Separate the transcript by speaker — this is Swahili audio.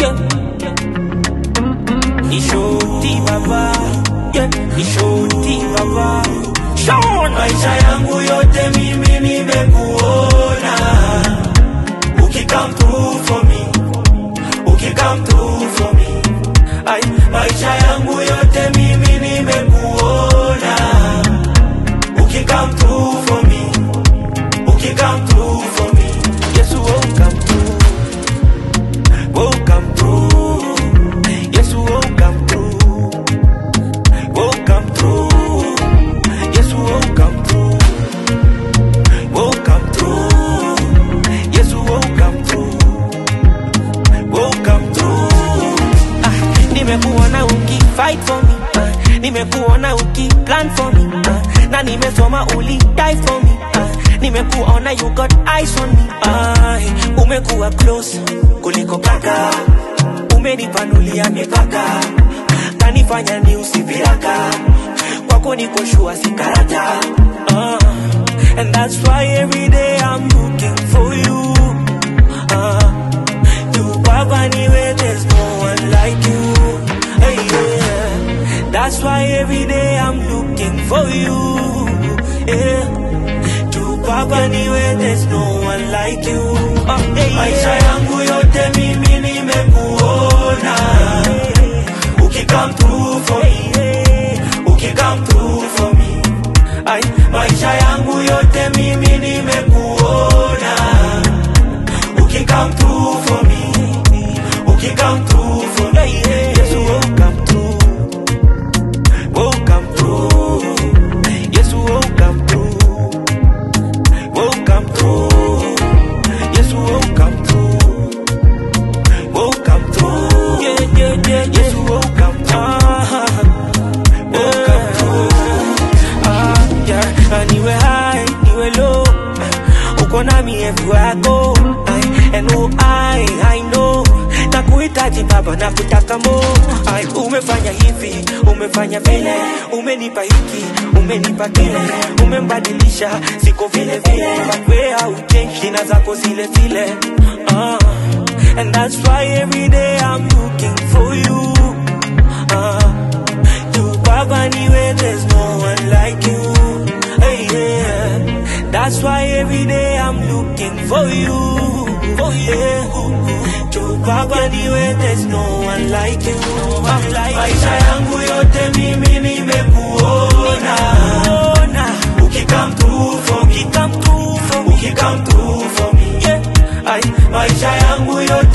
Speaker 1: yeah. Ni shoti baba, yeah. Ni shoti baba. Sean,
Speaker 2: maisha yangu yote mimi nimekuona ukikam through for me ukikam through for me Ay, maisha yangu yote mimi nimekuona ukikam through for me ukikam through for me
Speaker 1: Yesu oh come through, oh come through. Yesu oh come through, oh come through. Yesu oh come through, oh come through. Yesu oh come through, oh come through. Ah, nimekuona uki fight for me, ah, nimekuona uki plan for me, ah, na nimesoma uli die for me. Ah, nimekuona you got eyes on me, ah, umekuwa close kuliko kaka, umenipanulia mipaka, kanifanya ni usiviraka, kwako niko shua sikarata. Ah, and that's why every day I'm looking for you. Ah, you Baba niwe, there's no one like you. Hey, yeah. That's why every day I'm looking for you. Yeah. You Baba niwe, there's no one like you. Oh, hey,
Speaker 2: maisha
Speaker 1: yeah.
Speaker 2: yangu yote mimi nimekuona ukikam through for me ukikam through for me
Speaker 1: Ay,
Speaker 2: maisha yangu yote mimi nimekuona ukikam through for me ukikam through for me
Speaker 1: yeah, yeah. Yesu oh come through, oh come through. Yesu oh come through, oh come through. Yesu oh come through, oh come through. Yeah yeah yeah. Yesu oh come through, oh come through. Ah yeah, Ah, niwe high, niwe low. Uko nami everywhere I go. Ay, and oh I, I know nakuhitaji baba na kutaka mo Ay, umefanya hivi umefanya vile umenipa hiki umenipa kile umembadilisha siko vile vile but we hauchange jina zako zile zile uh, and that's why every day I'm looking for you uh, you baba niwe there's no one like you hey, yeah. That's why every day I'm looking for you. Oh yeah. To Baba niwe, there's no one like you. I'm like
Speaker 2: maisha yangu yote mimi nimekuona
Speaker 1: Ona,
Speaker 2: ukikam through for me
Speaker 1: come through for me.
Speaker 2: ukikam through for me
Speaker 1: Yeah.
Speaker 2: Ay, maisha yangu yote